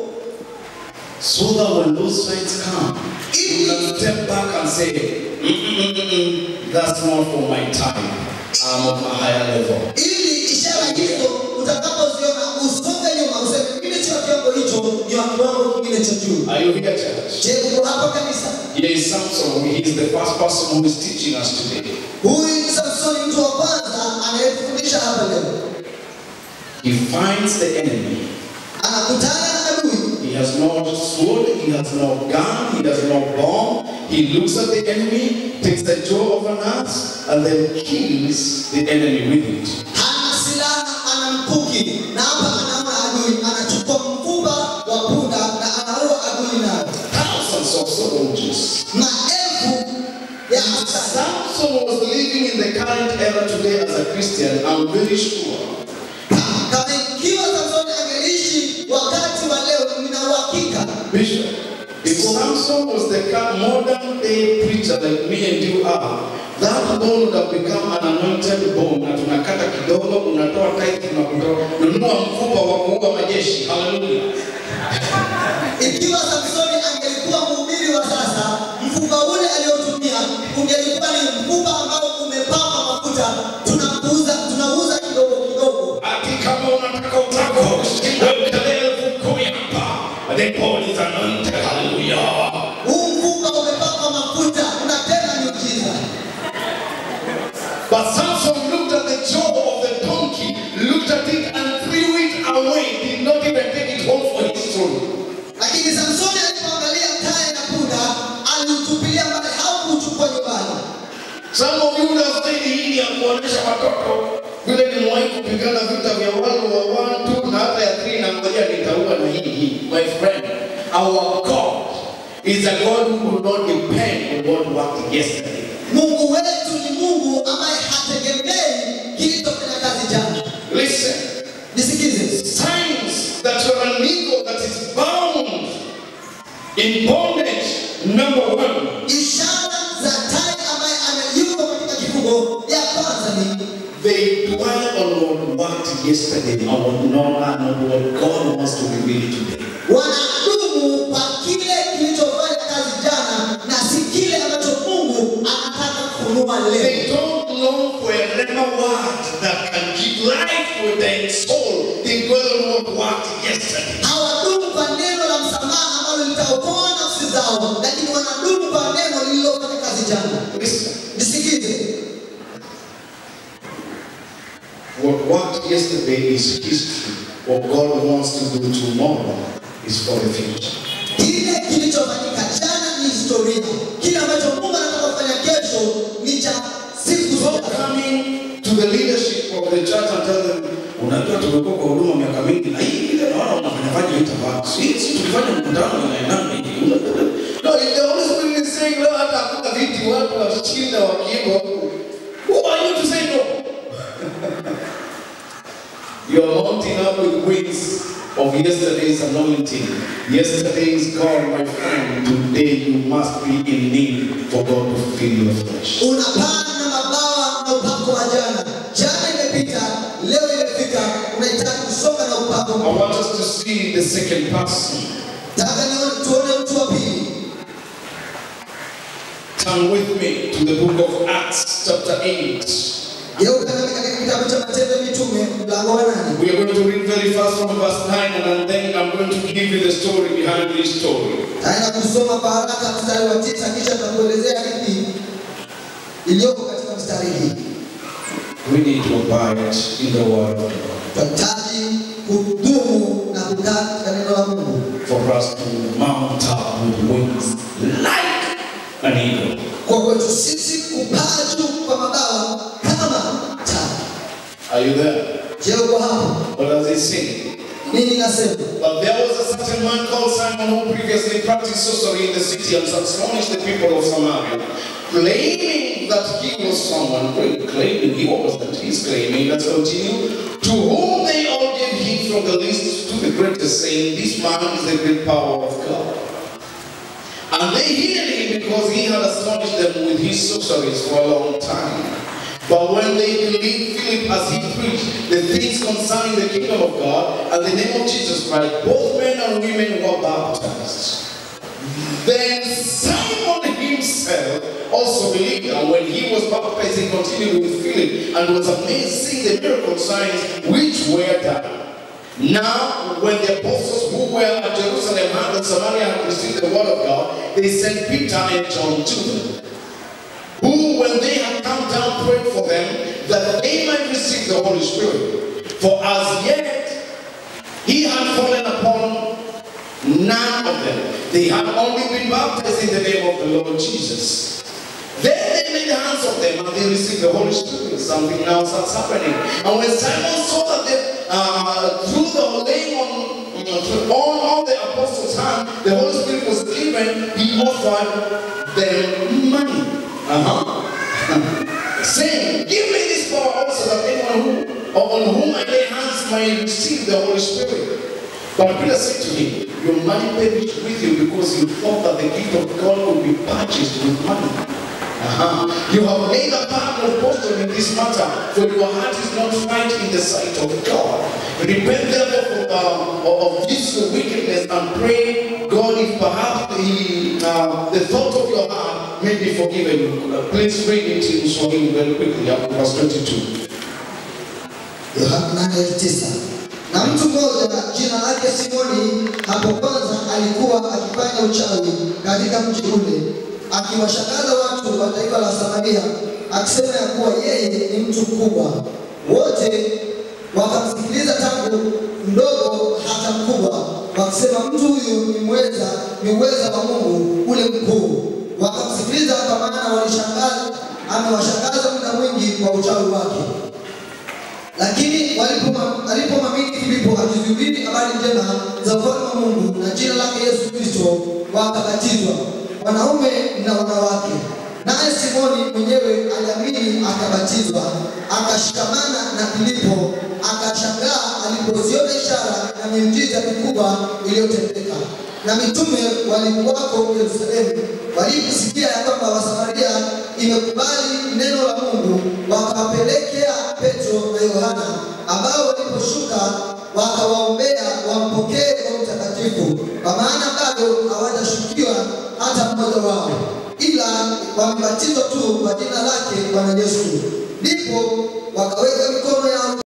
So that when those signs come, you can step back and say, "Mm-mm-mm-mm, that's not for my time. I'm of a higher level. Ili ishara hizo utakapoziona usonge nyuma, useme mimi sio kiwango hicho, ni wa kiwango kingine cha juu. Are you here, church? Je, uko hapa kanisa? Here is Samson. He is the first person who is teaching us today. Huyu ni Samsoni, mtu wa kwanza anayefundisha hapa leo. He finds the enemy. Anakutana na adui, He has no sword, he has no gun, he has no bomb. He looks at the enemy, takes the jaw of an ass, and then kills the enemy with it. hana silaha, ana mkuki, na hapa anaona adui, anachukua mfupa wa punda na anaua adui nayo. Thousands of soldiers. maelfu ya askari. Samson was living in the current era today as a Christian, I'm very sure. Kama ikiwa Samsoni angeishi wakati wa leo, nina uhakika Bishop, if Samson was the ca- modern day preacher like me and you are, that bone would have become an anointed bone. Na tunakata kidogo, unatoa tithe, unakutoa nunua mfupa wa kuua majeshi. Hallelujah. ikiwa Samsoni angelikuwa mhubiri wa sasa, mfupa ule aliotumia ungelikuwa ni mfupa ambao umepakwa mafuta, tunakuuza tunauza kidogo kidogo. Ati kama unataka utako, wekele elfu kumi hapa. The bone is anointed. Hallelujah. Huu mfupa umepakwa mafuta, unatenda miujiza. But Samson looked at the jaw of the donkey, looked at it and threw it away, did not even take it home for his soul. Lakini Samsoni alipoangalia taya na punda, aliutupilia mbali, haukuchukua nyumbani. Some of you would have said hii ni ya kuonesha watoto vile nimewahi kupigana vita vya wale wa watu na hata ya three na ngoja nitaua na hii hii. My friend, our God is a God who will not depend on what worked yesterday. Mungu wetu ni Mungu ambaye hategemei kilichofanya kazi jana. Listen, Nisikize, signs that you are an eagle that is bound in bondage. Number one, ishara za tai ambaye ameyuko katika kifungo, ya kwanza ni they dwell on what worked yesterday and what not, not what God wants to reveal today. wanadumu kwa kile kilichofanya kazi jana na si kile ambacho Mungu anataka kufunua leo. They don't long for a rema word that can give life to their soul. They dwell on what worked zao, lakini wanadumu kwa neno lililofanya kazi jana. Listen, Nisikize, what, what yesterday is history, what God wants to do tomorrow is for the future. kile kilichofanyika jana ni historia, kile ambacho Mungu anataka kufanya kesho ni cha siku So zote. coming to the leadership of the church and tell them, unajua tumekuwa kwa huduma miaka mingi na hii ile naona unafanyafanya hii tabaka. Sisi tukifanya mkutano inaendana hivi. No, if the Holy Spirit is saying, no, hata hakuna viti watu washinda wakiimba huku. Who are you to say no? You are mounting up with wings of yesterday's anointing. Yesterday is gone, my friend. Today you must be in need for God to fill your flesh. Unapaa na mabawa na upako wa jana. Jana imepita, leo imefika, unahitaji kusonga na upako. I want us to see the second person. Nataka nione tuone mtu wa pili. Turn with me to the book of Acts, chapter 8. Geuka nami katika kitabu cha Matendo ya Mitume mlango wa nane. We are going to read very fast from verse 9, and then I'm going to give you the story behind this story. Taenda kusoma kwa haraka mstari wa tisa kisha tutakuelezea hadithi iliyoko katika mstari hii. We need to abide in the word of God Tunahitaji kudumu na kukaa katika neno la Mungu for us to mount up with wings like an eagle. kwa kwetu sisi kupaa juu kwa mabawa kama tai. Are you there? Je, uko hapo? What does it say? Nini nasema? But there was a certain man called Simon who previously practiced sorcery in the city and astonished the people of Samaria, claiming that he was someone great. Claiming he was that he's claiming. Let's continue. To whom they all gave heed from the least to the greatest, saying, This man is the great power of God. And they healed him because he had astonished them with his sorceries for a long time. But when they believed Philip as he preached the things concerning the kingdom of God and the name of Jesus Christ, both men and women were baptized. Then Simon himself also believed, and when he was baptized, he continued with Philip and was amazed seeing the miracle signs which were done. Now, when the apostles who were at Jerusalem heard that Samaria had received the word of God, they sent Peter and John to them, who, when they had come down, prayed for them that they might receive the Holy Spirit. For as yet he had fallen upon none of them. They had only been baptized in the name of the Lord Jesus. Then they laid hands on them and they received the Holy Spirit. Something now starts happening. And when Simon saw that they, uh, through the laying on, on all the apostles' hands, the Holy Spirit was given, he offered them money. Uh-huh. Saying, Give me this power also that anyone who, or on whom I lay hands may receive the Holy Spirit. But Peter said to him, Your money perished with you because you thought that the gift of God would be purchased with money. Uh-huh. You have made a part of boasting in this matter, for your heart is not right in the sight of God. Repent therefore from, uh, of this your wickedness and pray God if perhaps the, uh, the thought of your heart may be forgiven you. Uh, please read it in Swahili very quickly, up to verse 22. Yohana nane tisa. Na mtu mmoja jina lake Simoni hapo kwanza alikuwa akifanya uchawi katika mji ule, akiwashangaza watu wa taifa la Samaria, akisema ya kuwa yeye ni mtu mkubwa. Wote wakamsikiliza tangu mdogo hata mkubwa, wakisema mtu huyu ni mweza, ni uweza wa Mungu ule mkuu. Wakamsikiliza kwa maana walishangaza, amewashangaza muda mwingi kwa uchawi wake. Lakini walipoma- alipomwamini Filipo akizihubiri habari njema za ufalme wa Mungu na jina lake Yesu Kristo, wakabatizwa wanaume na wanawake. Naye Simoni mwenyewe aliamini akabatizwa, akashikamana na Filipo, akashangaa alipoziona ishara na miujiza mikubwa iliyotendeka. Na mitume walikuwako Yerusalemu, waliposikia ya kwamba Wasamaria imekubali neno la Mungu, wakawapelekea Petro na Yohana, ambao waliposhuka wakawaombea wampokee Roho Mtakatifu, kwa maana bado hawajashukiwa hata mmoja wao, ila wamebatizwa tu kwa jina lake Bwana Yesu. Ndipo wakaweka mikono yao